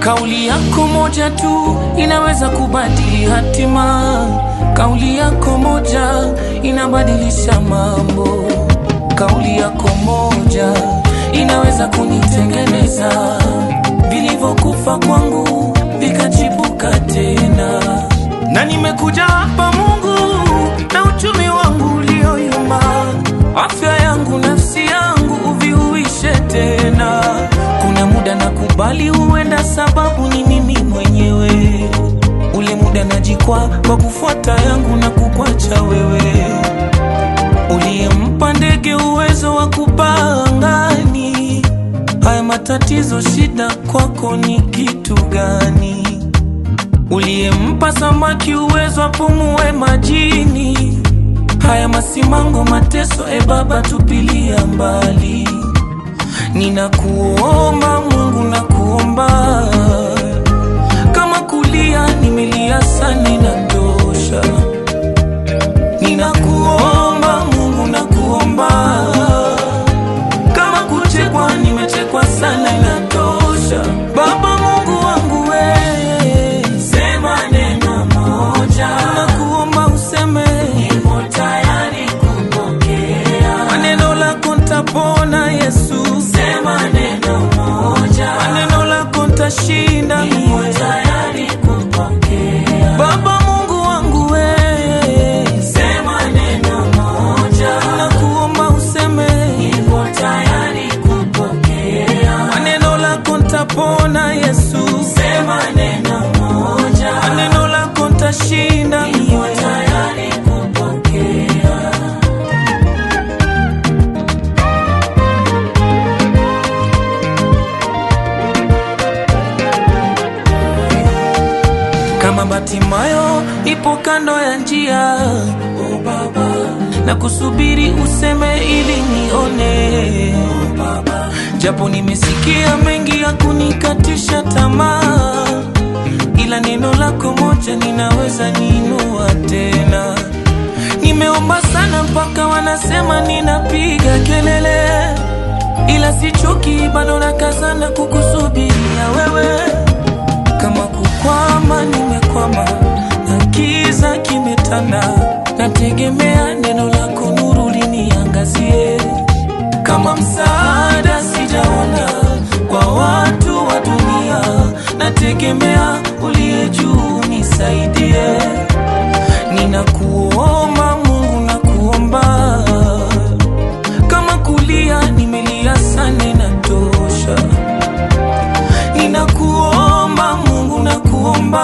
Kauli yako moja tu inaweza kubadili hatima. Kauli yako moja inabadilisha mambo. Kauli yako moja inaweza kunitengeneza. Vilivyokufa kwangu vikachipuka tena, na nimekuja hapa Mungu na uchumi wangu ulioyuma, afya yangu, nafsi yangu uviuishe tena. Kuna muda nakubali huenda, sababu ni mimi mwenyewe. Ule muda najikwa kwa kufuata yangu na kukwacha wewe, uliyempa ndege uwezo wa kupaa angani. Haya matatizo, shida kwako ni kitu gani? Uliyempa samaki uwezo apumue majini. Haya masimango, mateso, e Baba, tupilia mbali. Ninakuomba Mungu, nakuomba kama kulia nimelia sana, inatosha. Ninakuomba Mungu, nakuomba kama kuchekwa nimechekwa sana, inatosha. Baba Mungu wangu we, sema neno moja, nakuomba useme, nipo tayari kupokea maneno lako, ntapona Yesu. Sema neno moja, maneno lako ntashinda, nipo tayari kupokea Baba Mungu wangu we, sema neno moja, nakuomba useme, nipo tayari kupokea maneno lako, ntapona Yesu. Sema neno moja, maneno lako ntashinda, nipo tayari kupokea kama Batimayo ipo kando ya njia, oh Baba, na kusubiri useme ili nione, oh Baba, japo nimesikia mengi ya kunikatisha tamaa, ila neno lako moja ninaweza niinua tena. Nimeomba sana mpaka wanasema ninapiga kelele, ila sichoki, bado nakazana kukusubiria wewe kama kukwama nimekwama na kiza kimetanda, nategemea neno lako nuru liniangazie. Kama msaada sijaona kwa watu wa dunia, nategemea uliye juu nisaidie. Ninakuomba Mungu, nakuomba kama kulia nimelia sana, inatosha. Ninakuomba Mungu, nakuomba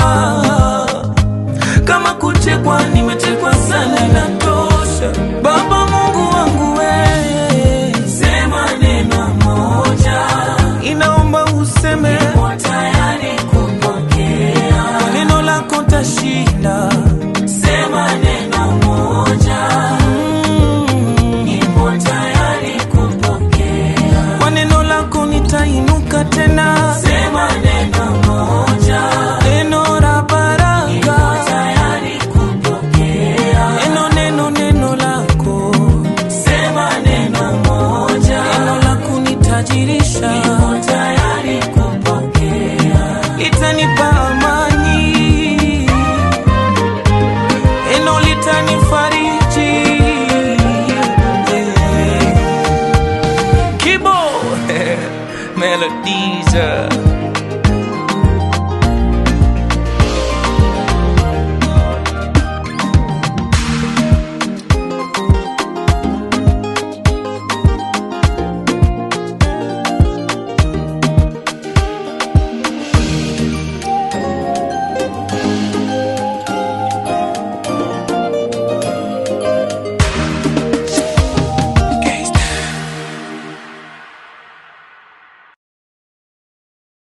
kama kuchekwa nimechekwa sana, inatosha. Baba Mungu wangu we, sema neno moja, inaomba useme, nipo tayari kupokea kwa neno lako tashinda. Sema neno moja, mm, nipo tayari kupokea kwa neno lako nitainuka tena. Sema neno moja, neno la baraka, nipo tayari kupokea neno, neno, neno lako. Sema neno moja, neno la kunitajirisha, nipo tayari kupokea, litanipa amani, neno litanifariji. Yeah. Kibo Melodies. uh,